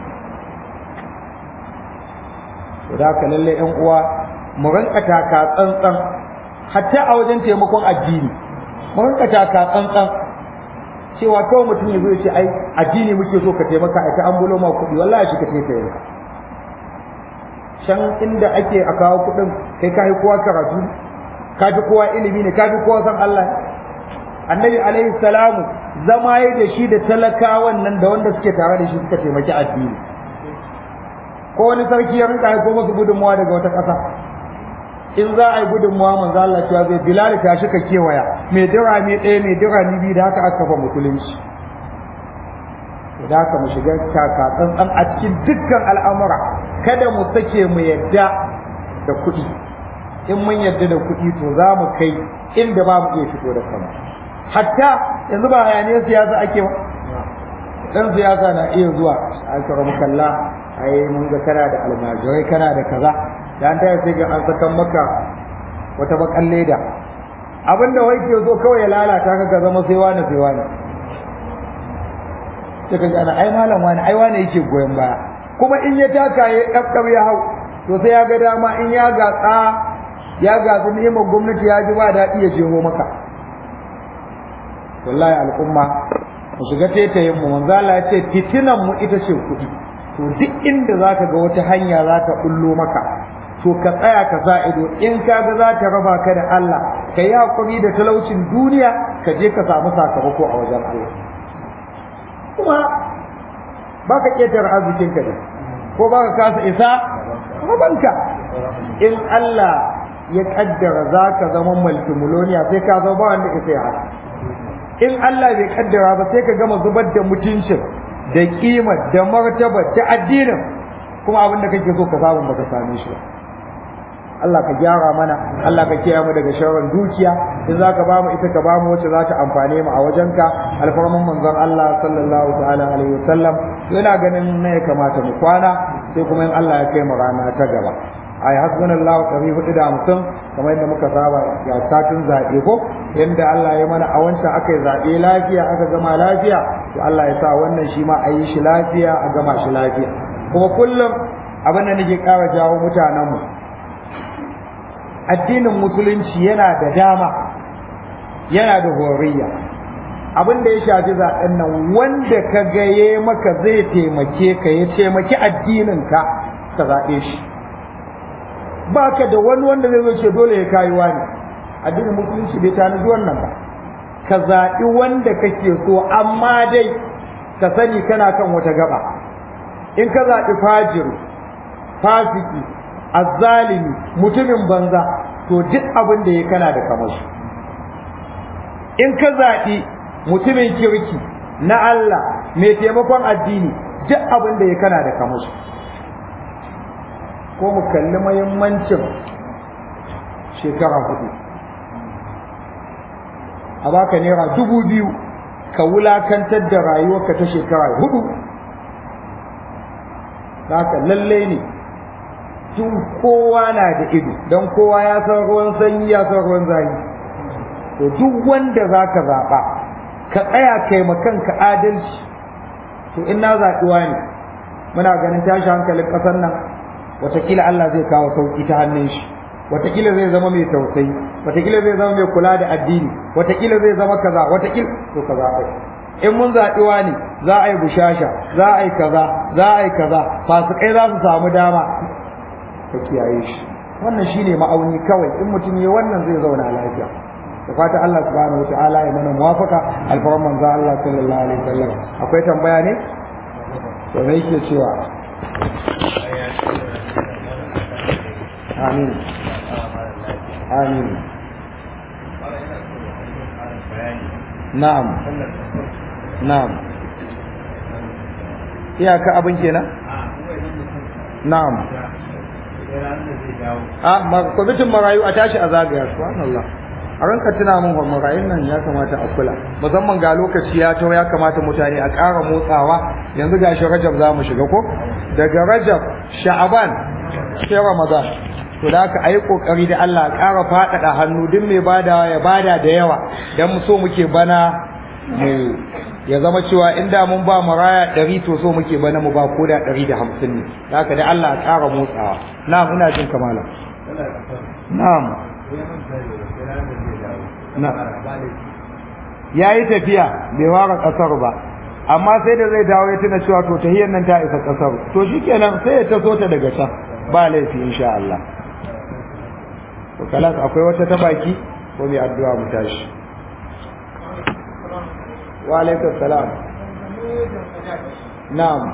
to da haka lalle ƴan uwa mu rinka taka tsantsan hatta a wajen taimakon addini mu rinka taka tsantsan cewa kawai mutum ya zo ya ce ai addini muke so ka taimaka a ta ambulo ma kuɗi wallahi shi ka taimaka yanka can inda ake a kawo kuɗin kai ka yi kowa karatu ka fi kowa ilimi ne ka fi kowa san Allah annabi alaihi salamu zama ya da shi da talakawan nan da wanda suke tare da shi suka taimaki addini ko wani sarki ya rinka ko musu gudunmuwa daga wata ƙasa in za a yi gudunmuwa manzo Allah cewa zai bilal ta shi ka kewaya mai dirami ɗaya mai dirami biyu da haka aka kafa musulunci da haka mu shiga taka tsantsan a cikin dukkan al'amura kada mu sake mu yadda da kuɗi in mun yadda da kuɗi to za mu kai inda ba mu iya fito da kanmu hatta yanzu ba hayaniyar siyasa ake ba dan siyasa na iya zuwa a karamu kalla ai mun ga kana da almajirai kana da kaza da an taya sai ga an sakan maka wata bakan leda abinda wai ke zo kawai ya lalata ka ka zama sai wani sai wani sai ka ana ai malam wani ai wani yake goyon baya kuma in ya taka ya ɗaɗɗau ya hau to sai ya ga dama in ya gatsa ya gatsu neman gwamnati ya ji ba daɗi ya jeho maka wallahi al'umma mu shiga tetayen mu manzo Allah ya ce fitinan mu ita ce kuɗi to duk inda zaka ga wata hanya za ta bullo maka to ka tsaya ka sa ido in ka ga za ta raba ka da Allah ka yi hakuri da talaucin duniya ka je ka samu sakamako a wajen Allah kuma ba ka ƙetare arzikin ka ne ko ba ka kasa isa rabanka in Allah ya kaddara za ka zama multimiloniya sai ka zama ba wanda isa ya haka in Allah bai kaddara ba sai ka gama zubar da mutuncin da kimar da martaba da addinin kuma abin da kake so ka samu baka same shi ba Allah ka gyara mana Allah ka kiyaye mu daga sharrin dukiya in zaka ba mu ita ka ba mu wacce za ta amfane mu a wajenka alfarman manzon Allah sallallahu ta'ala alaihi wasallam ina ganin ne ya kamata mu kwana sai kuma in Allah ya kai mu rana ta gaba ai hasbunallahu ɗari hudu da hamsin kamar yadda muka saba ya satin zaɓe ko yadda Allah ya mana a wancan aka yi zaɓe lafiya aka gama lafiya to Allah ya sa wannan shi ma a yi shi lafiya a gama shi lafiya kuma kullum abin da nake ƙara jawo mutanenmu addinin musulunci yana da dama yana da horiya abin da ya shafi zaɓen nan wanda ka gaye maka zai taimake ka ya taimaki addininka ka zaɓe shi baka da wani wanda zai zo ce dole ya kayi wani addinin musulunci bai tanadi wannan ba ka zaɓi wanda kake so amma dai ka sani kana kan wata gaba in ka zaɓi fajiru fasiki azzalimi mutumin banza to duk abin da ya kana da kamar in ka zaɓi mutumin kirki na Allah mai taimakon addini duk abin da ya kana da kamar ko mu kalli mahimmancin shekara hudu a baka naira dubu biyu ka wulakantar da rayuwarka ta shekara hudu haka lallai ne tun kowa na da ido don kowa ya san ruwan sanyi ya san ruwan zafi to duk wanda za ka zaɓa ka tsaya kai kanka adalci to in na zaɓi ne muna ganin tashi hankalin ƙasar nan watakila Allah zai kawo sauki ta hannun shi watakila zai zama mai tausayi watakila zai zama mai kula da addini watakila zai zama kaza watakila to kaza ai in mun zaɓi wani za a yi bushasha za a yi kaza za a yi kaza fasikai za su samu dama ka kiyaye shi wannan shine ma'auni kawai in mutum ya wannan zai zauna lafiya da fata Allah subhanahu wa ta'ala ya mana muwafaka alfaran manzo Allah sallallahu alaihi wasallam akwai tambaya ne to me yake cewa amin amin na'am na'am iyaka abin kenan na'am a kwamitin marayu a tashi a zagaya subhanallah a ranka tuna min wa marayun nan ya kamata a kula musamman ga lokaci ya taho ya kamata mutane a ƙara motsawa yanzu ga shi rajab za mu shiga ko daga rajab sha'aban sai ramadan to da aka ayi kokari da Allah ƙara faɗaɗa hannu duk mai badawa ya bada da yawa dan mu so muke bana mu ya zama cewa inda mun ba maraya ɗari to so muke bana mu ba ko da ɗari da hamsin ne da haka da Allah ƙara motsawa na'am ina jin kamala na'am ya yi tafiya bai ware ƙasar ba amma sai da zai dawo ya tuna cewa to tahiyar nan ta isa ƙasar to shikenan sai ya taso ta daga can ba laifi insha Allah to kalas akwai wata ta baki ko mai addu'a mu tashi wa alaikum salam na'am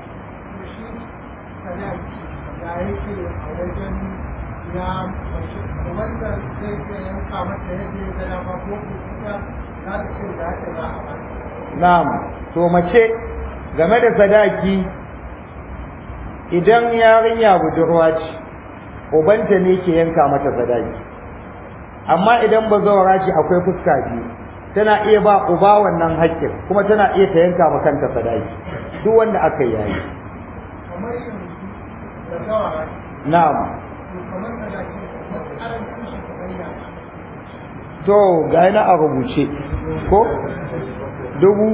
na'am to mace game da sadaki idan yarinya budurwa ce ubanta ne ke yanka mata sadaki amma idan bazawara ce akwai fuska biyu tana iya ba uba wannan haƙƙin kuma tana iya ta yanka ma kanta sadaki duk wanda aka yayi na'am to ga yana a rubuce ko dubu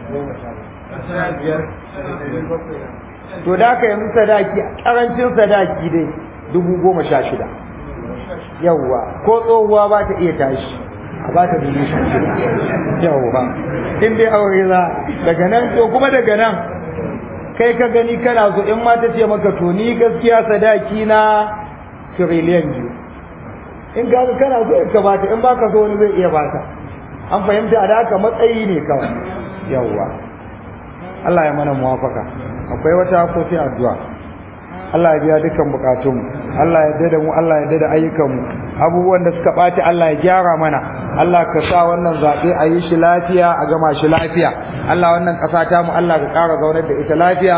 to da aka yanzu sadaki karancin sadaki dai dubu goma sha shida yawwa ko tsohuwa ba ta iya tashi a ba ta dubu sha shida yawwa in dai aure za daga nan to kuma daga nan kai ka gani kana so in ma ta ce maka to ni gaskiya sadaki na tiriliyan biyu in ka kana so ka bata in baka so wani zai iya bata an fahimta da haka matsayi ne kawai yawwa Allah ya mana muwafaka akwai wata ko sai addu'a Allah ya biya dukkan bukatun Allah ya dada mu Allah ya dada ayyukan mu abubuwan da suka ɓaci Allah ya gyara mana Allah ka sa wannan zaɓe a yi shi lafiya a gama shi lafiya Allah wannan ƙasa ta mu Allah ka ƙara zaunar da ita lafiya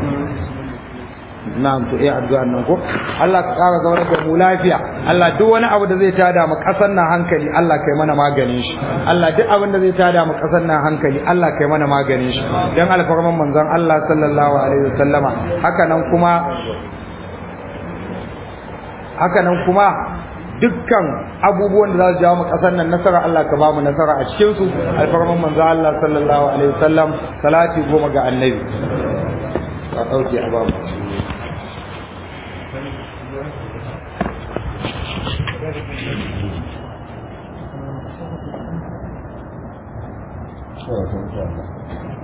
na'am to eh addu'an nan ko Allah ka ƙara zaunar da mu lafiya Allah duk wani abu da zai tada mu ƙasar nan hankali Allah kai mana maganin shi Allah duk abin da zai tada mu ƙasar nan hankali Allah kai mana maganin shi dan alfarman manzon Allah sallallahu alaihi wasallama haka nan kuma haka nan kuma dukkan abubuwan da za su jawo mu ƙasar nan nasara Allah ka ba mu nasara a cikin su alfarman manzon Allah sallallahu alaihi wasallam salati goma ga annabi a ɗauke a babu
Oh,